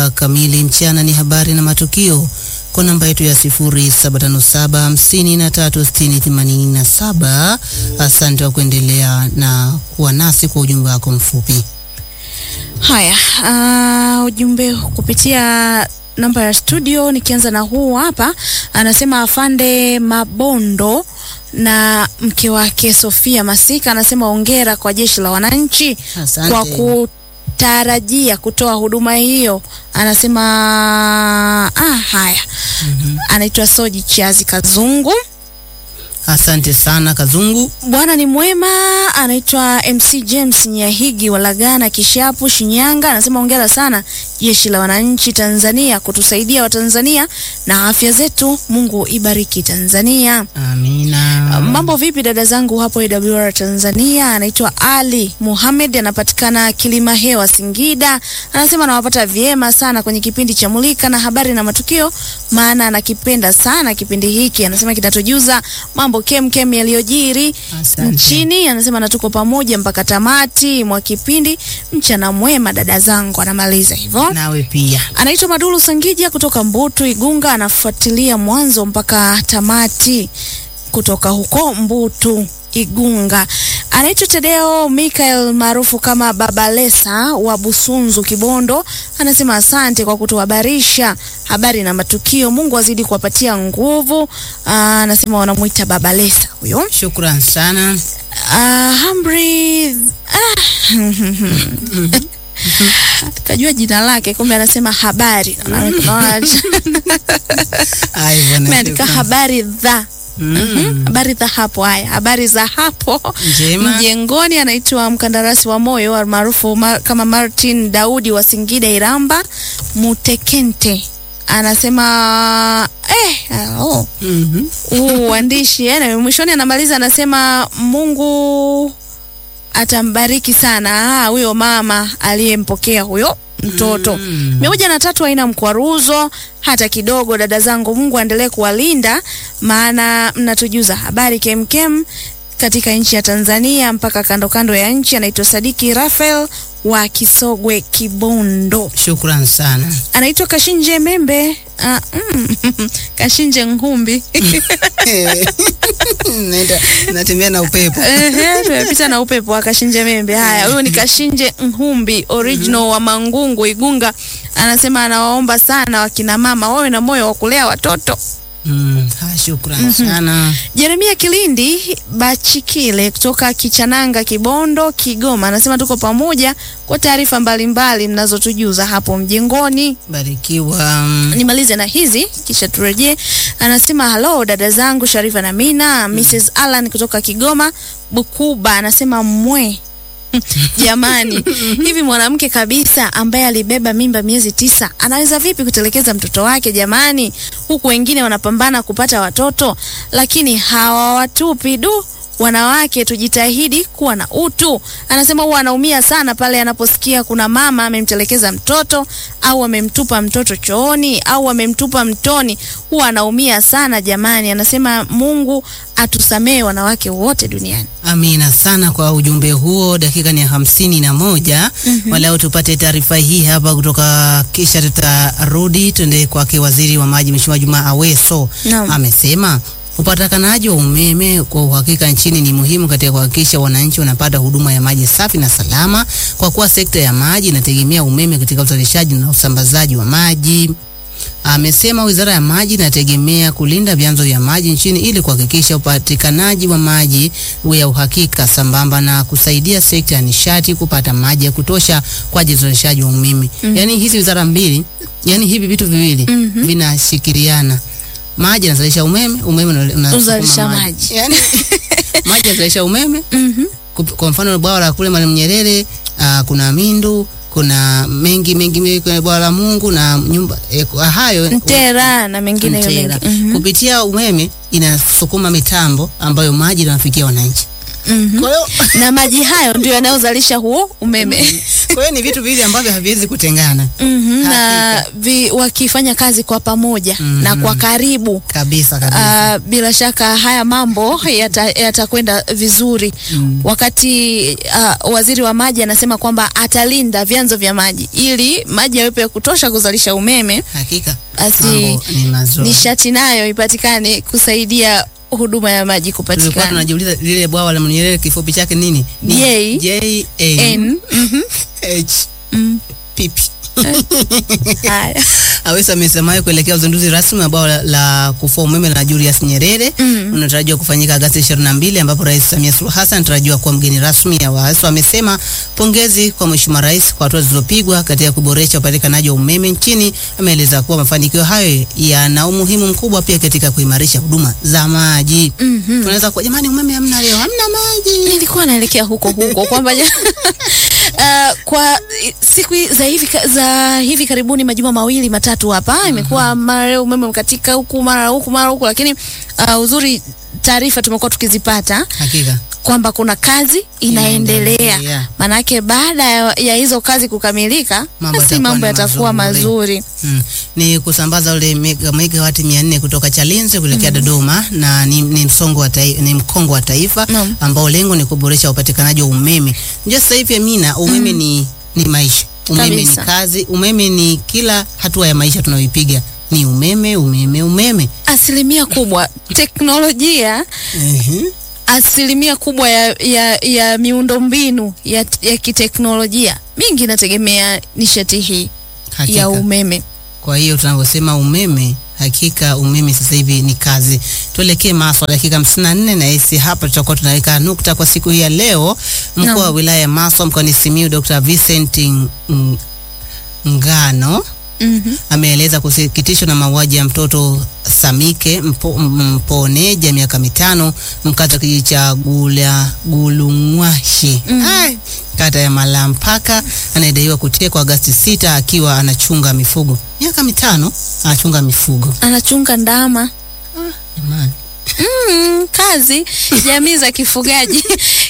kamili mchana ni habari na matukio kwa namba yetu ya 0757536087. Asante wa kuendelea na kuwa nasi kwa ujumbe wako mfupi. Haya, uh, ujumbe kupitia namba ya studio, nikianza na huu hapa, anasema afande Mabondo na mke wake Sofia Masika, anasema ongera kwa jeshi la wananchi Asante. kwa kutarajia kutoa huduma hiyo. Anasema ah, haya anaitwa Soji Chazi Kazungu. Asante sana Kazungu. Bwana ni mwema, anaitwa MC James Nyahigi wa Lagana Kishapu, Shinyanga. Anasema hongera sana jeshi la wananchi Tanzania kutusaidia Watanzania na afya zetu. Mungu ibariki Tanzania. Amina. Mambo vipi dada zangu hapo AWR Tanzania? Anaitwa Ali Muhamed, anapatikana Kilima Hewa, Singida. Anasema anawapata vyema sana kwenye kipindi cha Mulika na habari na matukio, maana anakipenda sana kipindi hiki. Anasema kinatujuza mambo kemkem yaliyojiri Asante. nchini. Anasema na tuko pamoja mpaka tamati mwa kipindi. Mchana mwema dada zangu, anamaliza hivyo. Nawe pia. Anaitwa Madulu Sangija kutoka Mbutu Igunga, anafuatilia mwanzo mpaka tamati kutoka huko Mbutu Igunga. Anaitwa Tedeo Michael maarufu kama Babalesa wa Busunzu Kibondo, anasema asante kwa kutuhabarisha habari na matukio. Mungu azidi kuwapatia nguvu. Aa, anasema wanamuita Babalesa huyo. Shukran sana. Ah, Humphrey ah, kajua jina lake, kumbe anasema habari. Naona Haya bwana. ameandika shukran. habari dha Mm. habari za hapo. Haya, habari za hapo Njema. mjengoni. Anaitwa mkandarasi wa moyo almaarufu ma, kama Martin Daudi wa Singida Iramba Mutekente, anasema eh, oh, Mhm. huu uandishi eh, na mwishoni anamaliza anasema Mungu atambariki sana ah, huyo mama aliyempokea huyo mtoto Mm. mia moja na tatu haina mkwaruzo hata kidogo. Dada zangu, Mungu aendelee kuwalinda, maana mnatujuza habari kemkem katika nchi ya Tanzania mpaka kando kando ya nchi. Anaitwa Sadiki Rafael wa Kisogwe Kibondo, Shukran sana. anaitwa Kashinje Membe ah, mm, Kashinje Ngumbi Naenda natembea na upepo. Ehe, tumepita na upepo wa Kashinje Membe. Haya, huyu ni Kashinje Nhumbi original wa Mangungu Igunga, anasema anawaomba sana wakina mama wawe na moyo wa kulea watoto. Mm. Ha, shukran sana. Jeremia Kilindi Bachikile kutoka Kichananga, Kibondo, Kigoma anasema tuko pamoja kwa taarifa mbalimbali mnazotujuza hapo mjengoni. Barikiwa. Nimalize na hizi kisha turejee. Anasema halo dada zangu Sharifa na Mina. Mrs Alan kutoka Kigoma Bukuba anasema mwe Jamani, hivi mwanamke kabisa ambaye alibeba mimba miezi tisa anaweza vipi kutelekeza mtoto wake jamani? Huku wengine wanapambana kupata watoto, lakini hawawatupi du. Wanawake tujitahidi kuwa na utu. Anasema huwa anaumia sana pale anaposikia kuna mama amemtelekeza mtoto au amemtupa mtoto chooni au amemtupa mtoni, huwa anaumia sana jamani. Anasema Mungu atusamee wanawake wote duniani. Amina sana kwa ujumbe huo. Dakika ni hamsini na moja. Walau tupate taarifa hii hapa kutoka, kisha tutarudi tuende kwake waziri wa maji Mheshimiwa Juma Aweso. Naam. Amesema upatikanaji wa umeme kwa uhakika nchini ni muhimu katika kuhakikisha wananchi wanapata huduma ya maji safi na salama, kwa kuwa sekta ya maji inategemea umeme katika uzalishaji na usambazaji wa maji. Amesema wizara ya maji inategemea kulinda vyanzo vya maji nchini ili kuhakikisha upatikanaji wa maji ya uhakika sambamba na kusaidia sekta ya nishati kupata maji ya kutosha kwa ajili ya uzalishaji wa umeme. Yaani hizi wizara mbili, yani hivi vitu viwili vinashikiliana. Maji yanazalisha umeme, umeme una- unasukuma Uzalisha maji. Yaani maji yanazalisha umeme. Mhm. Kup- Kwa mfano bwawa la kule Mwalimu Nyerere, ah, kuna Mindu, kuna mengi mengi mengi kwenye bwawa la Mungu na nyumba eh, kwa hayo Mtera na mengine Mtera. mengi. Mhm. Kupitia umeme inasukuma mitambo ambayo maji inawafikia wananchi. Mhm. Kwa hiyo na maji hayo ndio yanayozalisha huo umeme. kwa hiyo ni vitu viwili ambavyo haviwezi kutengana Mhm, na Hakika. vi, wakifanya kazi kwa pamoja na kwa karibu kabisa kabisa. Ah, bila shaka haya mambo yata- yatakwenda vizuri wakati ah, waziri wa maji anasema kwamba atalinda vyanzo vya maji ili maji yawepo ya kutosha kuzalisha umeme, Hakika basi mambo ni mazuri. nishati nayo ipatikane kusaidia huduma ya maji Tulikuwa kupatikana. tunajiuliza lile bwawa la Nyerere kifupi chake nini? Ni J. J N N, mhm, H mm, pipi. haya. Awesa amesemayo kuelekea uzinduzi rasmi wa bwawa la, la kufua umeme la Julius Nyerere Mm. unatarajiwa kufanyika Agosti 22 ambapo Rais Samia Suluhu Hassan anatarajiwa kuwa mgeni rasmi. Awaso amesema pongezi kwa Mheshimiwa Rais kwa hatua zilizopigwa katika kuboresha upatikanaji wa umeme nchini. Ameeleza kuwa mafanikio hayo yana umuhimu mkubwa pia katika kuimarisha huduma za maji. Mhm. Tunaweza kuwa jamani, umeme hamna leo, hamna maji. nilikuwa naelekea huko huko kwamba ja- Uh, kwa i- siku hi- za hivi, ka- za hivi karibuni majuma mawili matatu hapa imekuwa mara leo umeme umekatika huku mara huku mara huku, lakini uh, uzuri taarifa tumekuwa tukizipata Hakika. kwamba kuna kazi inaendelea. Inaendelea. Maanake baada ya, ya hizo kazi kukamilika, Mambo basi yatakuwa mambo ni yatakuwa mazuri. mazuri. Mm. Ni kusambaza ule mega- megawati mia nne kutoka Chalinze kuelekea Dodoma na ni, ni msongo wa taifa, ni mkongo wa taifa Naam. ambao lengo ni kuboresha upatikanaji wa umeme. Unajua sasa hivi Amina, umeme ni, ni maisha. Umeme Kabisa. ni kazi, umeme ni kila hatua ya maisha tunayoipiga. Ni umeme, umeme, umeme. Asilimia kubwa teknolojia Ehe. asilimia kubwa ya, ya, ya miundombinu ya, ya kiteknolojia mingi inategemea nishati hii Hakika. ya umeme. Kwa hiyo tunavyosema umeme, hakika umeme sasa hivi ni kazi. Tuelekee Maswa, dakika 54 na hisi hapa tutakuwa tunaweka nukta kwa siku hii ya leo. Mkuu wa Naam. wilaya ya Maswa mkoani Simiyu Dr. Vincent Ng- Ngano Mhm. ameeleza kusikitishwa na mauaji ya mtoto Samike Mpo, M- Mponeja miaka mitano mkazi wa kijiji cha Gula Gulungwashi Ai, kata ya Malampaka anayedaiwa kutekwa Agasti sita akiwa anachunga mifugo. Miaka mitano anachunga mifugo. Anachunga ndama Jamani. mm, kazi jamii za kifugaji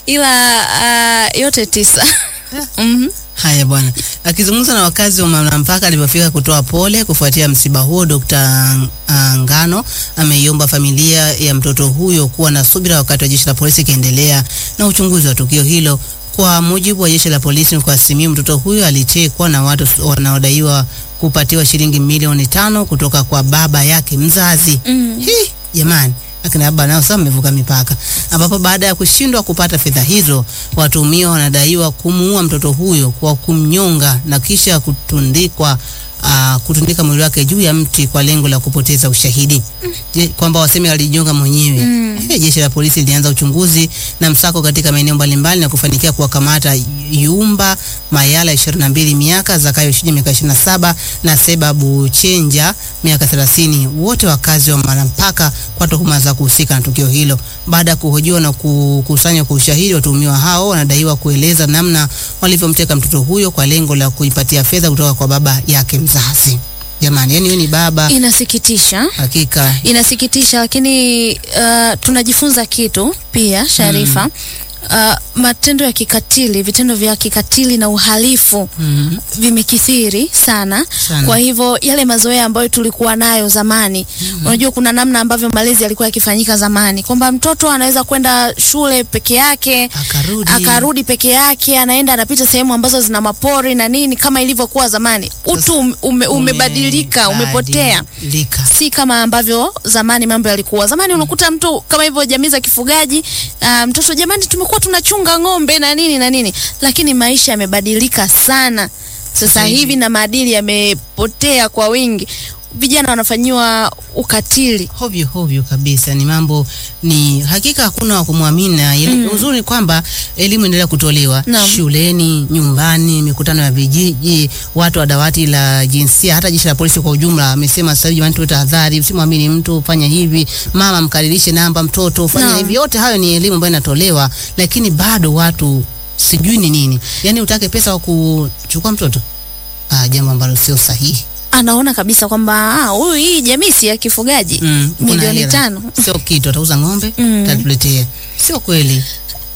ila uh, yote tisa Mhm. Haya bwana, akizungumza na wakazi wa Malampaka alipofika kutoa pole kufuatia msiba huo, Dr. Ngano ameiomba familia ya mtoto huyo kuwa na subira wakati wa jeshi la polisi ikiendelea na uchunguzi wa tukio hilo. Kwa mujibu wa jeshi la polisi mkoa wa Simiyu, mtoto huyo alitekwa na watu wanaodaiwa kupatiwa shilingi milioni tano kutoka kwa baba yake mzazi. Mm. Hi, jamani akina baba nao sasa mmevuka mipaka, ambapo baada ya kushindwa kupata fedha hizo, watuhumiwa wanadaiwa kumuua mtoto huyo kwa kumnyonga na kisha kutundikwa uh, kutundika mwili wake juu ya mti kwa lengo la kupoteza ushahidi Je, kwamba waseme alijinyonga mwenyewe. Mm. Eh, jeshi la polisi lilianza uchunguzi na msako katika maeneo mbalimbali na kufanikia kuwakamata Yumba Mayala 22 miaka, Zakayo Shija miaka 27 na Seba Buchenja miaka 30, wote wakazi wa Malampaka kwa tuhuma za kuhusika na tukio hilo. Baada ya kuhojiwa na kukusanywa kwa ushahidi, watuhumiwa hao wanadaiwa kueleza namna walivyomteka mtoto huyo kwa lengo la kuipatia fedha kutoka kwa baba yake mzazi. Jamani, yani huyu ni baba Inasikitisha, hakika. inasikitisha, lakini uh, tunajifunza kitu pia Sharifa. Uh, matendo ya kikatili, vitendo vya kikatili na uhalifu Mhm. vimekithiri sana. Sana. Kwa hivyo yale mazoea ambayo tulikuwa nayo zamani, unajua kuna namna ambavyo malezi yalikuwa yakifanyika zamani, kwamba mtoto anaweza kwenda shule peke yake Akarudi. akarudi peke yake, anaenda anapita sehemu ambazo zina mapori na nini, kama ilivyokuwa zamani. Utu ume, ume, umebadilika, umepotea Umebadilika. si kama ambavyo zamani mambo yalikuwa. Zamani unakuta mtu kama hivyo, jamii za kifugaji, ah, mtoto jamani, tumekuwa tunachunga ng'ombe na nini na nini, lakini maisha yamebadilika sana sasa Sasa hivi. hivi na maadili yamepotea kwa wingi. Vijana wanafanyiwa ukatili. hovyo hovyo kabisa. Ni mambo ni hakika, hakuna wa kumwamini. na ili- Uzuri ni kwamba elimu endelea kutolewa Naam. shuleni, nyumbani, mikutano ya vijiji, watu wa dawati la jinsia, hata jeshi la polisi kwa ujumla amesema sasa hivi, jamani, tuwe tahadhari, usimwamini mtu, fanya hivi, mama mkadirishe namba mtoto, fanya Naam. hivi. Yote hayo ni elimu ambayo inatolewa, lakini bado watu sijui ni nini, yani utake pesa wa kuchukua mtoto, ah, jambo ambalo sio sahihi. Anaona kabisa kwamba ah, huyu hii jamii si ya kifugaji Mm, kuna milioni hela. tano. sio kitu, atauza ng'ombe Mm. tatuletea. Sio kweli.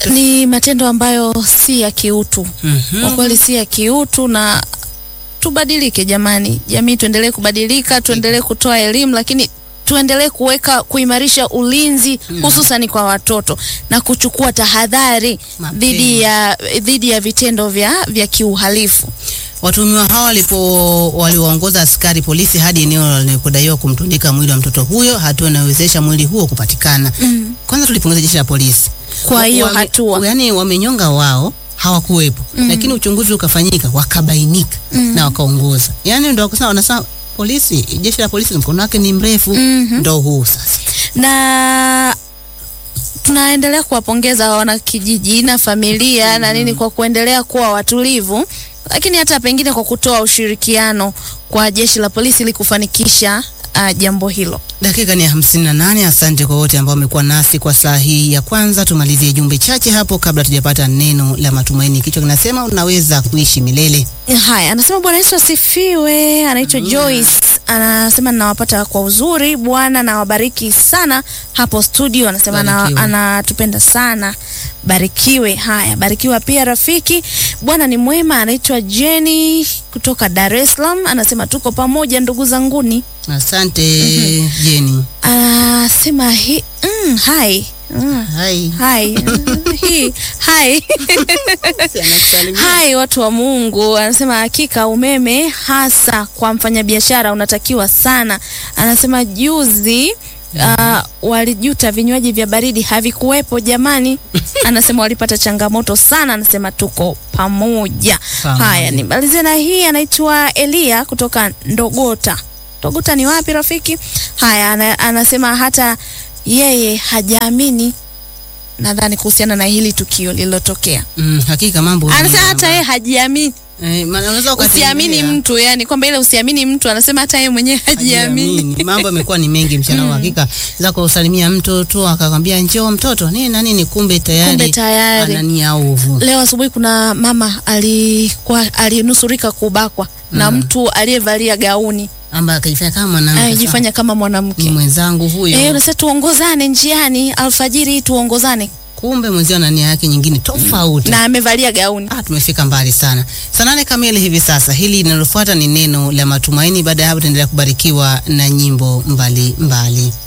Ni matendo ambayo si ya kiutu, Mhm. kwa kweli si ya kiutu, na tubadilike jamani, jamii tuendelee kubadilika, tuendelee kutoa elimu, lakini tuendelee kuweka kuimarisha ulinzi hususani kwa watoto na kuchukua tahadhari Mapema. dhidi ya dhidi ya vitendo vya vya kiuhalifu. Watuhumiwa hao walipo waliwaongoza askari polisi hadi eneo linalodaiwa kumtundika mwili wa mtoto huyo, hatua inayowezesha mwili huo kupatikana. Kwanza tulipongeza jeshi la polisi Kwa hiyo Wame- hatua. yaani wamenyonga wao hawakuwepo, lakini uchunguzi ukafanyika, wakabainika na wakaongoza. Yaani ndio kusema wanasema polisi, jeshi la polisi mkono wake ni mrefu, Mhm. ndo huu sasa. na tunaendelea kuwapongeza wanakijiji na familia na nini kwa kuendelea kuwa watulivu, lakini hata pengine kwa kutoa ushirikiano kwa jeshi la polisi ili kufanikisha uh, jambo hilo. Dakika ni ya hamsini na nane. Asante kwa wote ambao wamekuwa nasi kwa saa hii ya kwanza. Tumalizie jumbe chache hapo kabla tujapata neno la matumaini. Kichwa kinasema unaweza kuishi milele. Haya, anasema Bwana Yesu asifiwe. Anaitwa Joyce, anasema ninawapata kwa uzuri. Bwana nawabariki sana hapo studio. Anasema ana- Barikiwa. anatupenda sana, barikiwe. Haya, barikiwa pia rafiki. Bwana ni mwema. Anaitwa Jenny kutoka Dar es Salaam, anasema tuko pamoja ndugu zanguni. Asante Jeni. Anasema hi, mm, hai mm, Hai. hai hi hai Hai watu wa Mungu, anasema hakika umeme hasa kwa mfanyabiashara unatakiwa sana. Anasema juzi uh, walijuta vinywaji vya baridi havikuwepo jamani. Anasema walipata changamoto sana, anasema tuko pamoja. Pamoja. Haya, nimalize na hii, anaitwa Elia kutoka Ndogota. Ndogota ni wapi rafiki? Haya, ana, anasema hata yeye hajaamini, nadhani kuhusiana na hili tukio lililotokea Mm, hakika mambo anasema ni- hata yeye hajiamini. eh, maana unaweza Usiamini ukatembea, mtu, yani kwamba ile usiamini mtu, anasema hata yeye mwenyewe hajiamini. hajiamini. Mambo yamekuwa ni mengi mchana mm. Hakika za kusalimia mtoto akakwambia njoo mtoto nini na nini, kumbe tayari Kumbe tayari. ana nia ovu. Leo asubuhi kuna mama alikuwa alinusurika kubakwa na mtu aliyevalia gauni Amba akajifanya kama mwanamke. anajifanya kama Ni mwanamke. mwenzangu huyo. Eh, unasema tuongozane njiani alfajiri hii tuongozane, Kumbe mwenzio ana nia yake nyingine tofauti. na amevalia gauni. Ah, tumefika mbali sana. Saa nane kamili hivi sasa. Hili linalofuata ni neno la matumaini. Baada ya hapo, tuendelea kubarikiwa na nyimbo mbali mbali.